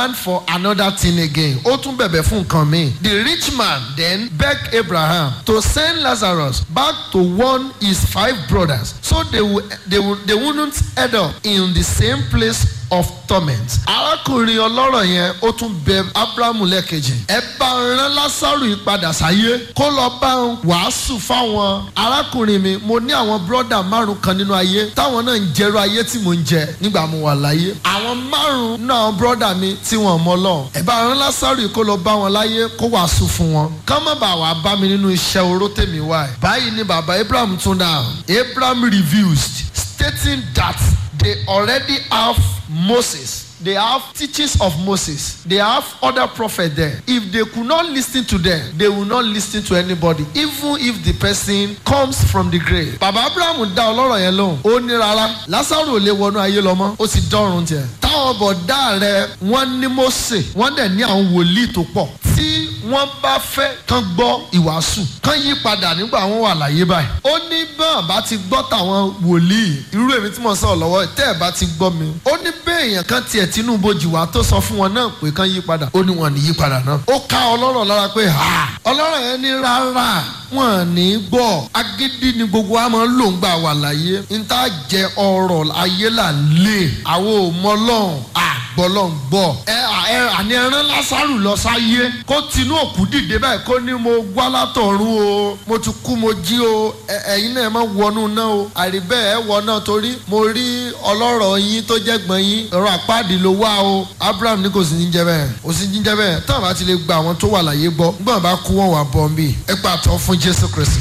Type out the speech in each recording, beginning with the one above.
demand for another thing again ó tún bẹ̀bẹ̀ fún nǹkan míì the rich man then begged abraham to send lazarus back to warn his five brothers so they, will, they, will, they wouldn't end up in the same place of torment. arákùnrin ọlọ́rọ̀ yẹn ó tún bẹ abrahamu lẹ́ẹ̀kejì. ẹ bá ń rán lásàrò yìí padà sáyé kó lọ bá ń wàásù fáwọn arákùnrin mi mo ní àwọn bírọ́dà márùn kan nínú ayé táwọn náà ń jẹrú ayé tí mò ń jẹ nígbà mo wà láyé. àwọn márùn náà bírọ́dà mi tí wọ́n mọ lọ. ẹ bá rán lásàrò yìí kó lọ bá wọn láyé kó wàásù fún wọn. ká má bàa wà bá mi nínú iṣẹ́ oró tèmi wá. báyìí ni bàbá abraham tún dà abraham refused stating that they already have Moses. They have teachings of Moses. They have other prophets there. If they could not listen to them, they will not listen to anybody, even if the person comes from the grave. Bàbá Abraham dá ọlọ́rọ̀ yẹn lóhùn. Ó ní rárá. Lásàrò ò lè wọnú ayé lọ mọ́. Ó ti dọ́run tiẹ̀. Táwọn bọ̀dá rẹ̀ wọ́n ní Mósè. Wọ́n dẹ̀ ní àwọn wòlíì tó pọ̀. Tí wọ́n bá fẹ́ kán gbọ́ ìwàásù kán yí padà nígbà wọn wà láyé báyìí. ó ní bọ́n bá ti gbọ́ tàwọn wòlíì irú èmi tí mo sọ̀rọ̀ lọ́wọ́ tẹ́ ẹ̀ bá ti gbọ́ mi. ó ní bẹ́ẹ̀ èèyàn kan tiẹ̀ tinubu jìwà tó sọ fún wọn náà pé kán yí padà ó ní wọn ní yí padà náà. ó ká ọlọ́rọ̀ lára pé ha ọlọ́rọ̀ yẹn ní rárá wọn ní gbọ́ agídí ni gbogbo wa máa ń lò ń gbà wà láyé n tá jẹ ọrọ̀ ayé là lè àwọn ò mọ lọ́hùn àgbọ̀lọ́hùn gbọ́ ẹ ẹ àní ẹran lásàrù lọ sáyé kó tinú òkú dìde báyìí kó ní mo gbá látọ̀run o mo ti kú mo jí o ẹ̀yin náà má wọnú náà o àríbẹ̀ ẹ̀ wọ náà torí mo rí ọlọ́rọ̀ yín tó jẹ́ gbọ̀n yín ọ̀rọ̀ àpáàdì ló wá o Abraham ní kò sí ní jẹ́ bẹ́ẹ̀ kò sí ní jẹ́ bẹ́ẹ̀ táwọn bá ti lè gba àwọn tó wà láyé gbọ́ gbọ́n bá kú wọn wà bọ̀ ń bì ẹ pàtó fún Jésù Kristi.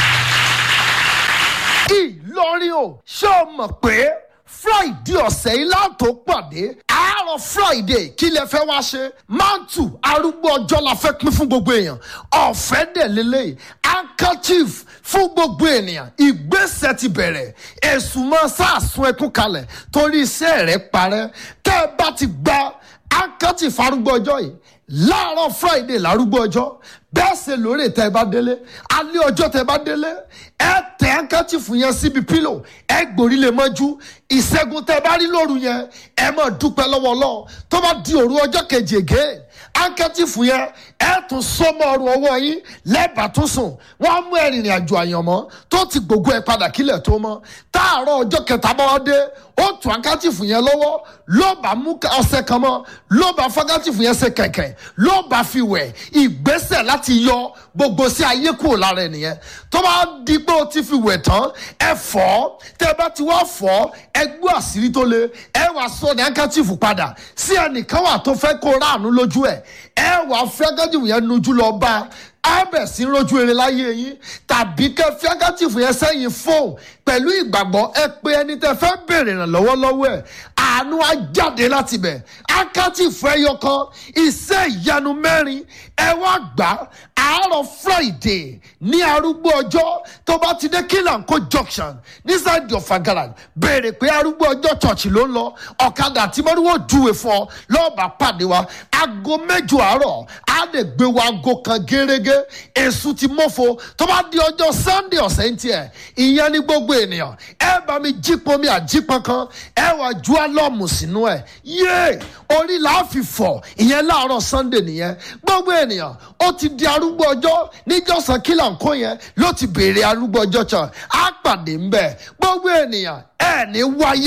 Ìlọrin o ṣé o mọ̀ pé friday ọ̀sẹ̀ yìí láǹtó pàdé àárọ̀ friday kí lẹ fẹ́ wá ṣe mantu arúgbó ọjọ́ la fẹ́ pín fún gbogbo èèyàn ọ̀fẹ́ dẹ̀ lélẹ́yìí handkerchief fún gbogbo ènìyàn ìgbésẹ̀ ti bẹ̀rẹ̀ èsùn mọ́ sàásùn ẹkún kalẹ̀ torí iṣẹ́ rẹ̀ parẹ́ tẹ́ ẹ bá ti gba handkerchief arúgbó ọjọ́ yìí láàárọ̀ friday lárúgbó ọjọ́ bẹ́ẹ̀ ṣe lóore tẹ́ ẹ bá délé alẹ́ ọjọ́ tẹ́ ẹ bá délé ẹ tẹ handkerchief yẹn síbi pílò ẹ gbòrí lè mọ́jú ìṣẹ́gun tẹ́ ẹ bá rí lóru yẹn ẹ máa dúpẹ́ lọ́wọ́ Ọlọ́run tó bá di òru ọjọ́ kejì ègé handkerchief yẹn ẹ tún sọmọ ọrùn ọwọ́ yín lẹ́bàá tún sùn wọ́n á mú ẹ̀rìnrìn àjò àyànmọ́ tó ti gbogbo ẹ̀ padà kílẹ̀ tó mọ́ táàárọ̀ ọjọ́ kẹta bá wá dé ó tún handkerchief yẹn lọ́wọ́ ló bá mú ọṣẹ kan mọ́ ló bá handkerchief yẹn ṣe kẹ̀kẹ́ ló bá fi wẹ̀ ìgbésẹ̀ láti yọ gbogbo sí ayé kúrò lára ẹ̀ nìyẹn tó bá di pé o ti fi wẹ̀ tán ẹ fọ̀ tẹ́ bá ti wá fọ̀ ẹ gbọ́ àṣírí tó le ẹ wàá sọ ní handkerchief padà sí ẹnìkan wà tó fẹ́ kó ráàánú lójú ẹ̀ ẹ wàá fẹ́ handkerchief yẹn nujú lọ bá abẹ sí rojú eré láyé yín tàbí kẹ fi handkerchief yẹn sẹ́yìn fóun pẹ̀lú ìgbàgbọ́ ẹ pé ẹni tẹ fẹ́ béèrè ìrànlọ́wọ́ lọ́wọ́ ẹ̀ àánú á jáde láti bẹ̀ handkerchief ẹyọ kan iṣẹ́ ìyanu mẹ́rin ẹ wá gbà àárọ̀ friday ní arúgbó ọjọ́ tó bá ti dé kílànkó junction nísàdì ọ̀fà garage béèrè pé arúgbó ọjọ́ church ló ń lọ ọ̀kadà tí mọ́ríwó júwe fún ọ lọ́ọ̀bà pàdé wa aago mẹ́jọ àárọ̀ á lè gbé wa aago kan gẹ́rẹ́gẹ́ èṣù ti mọ́fo tó bá di ọjọ́ sunday ọ̀sẹ̀ ń tiẹ̀ ìyẹn ní gbogbo ènìyàn ẹ bá mi jípọn mi àjípọn kan ẹ wà ju álọ́ọ̀mù sínú ẹ̀ yéé orí làá fi fọ̀ ìyẹn láàárọ̀ sunday nìyẹn gbogbo ènìyàn ó ti di arúgbó ọjọ́ níjọ́sán kílà ń kó yẹn ló ti béèrè arúgbó ọjọ́ kan á pàdé ńbẹ̀ gbogbo ènìyàn ẹ̀ ní wáyé.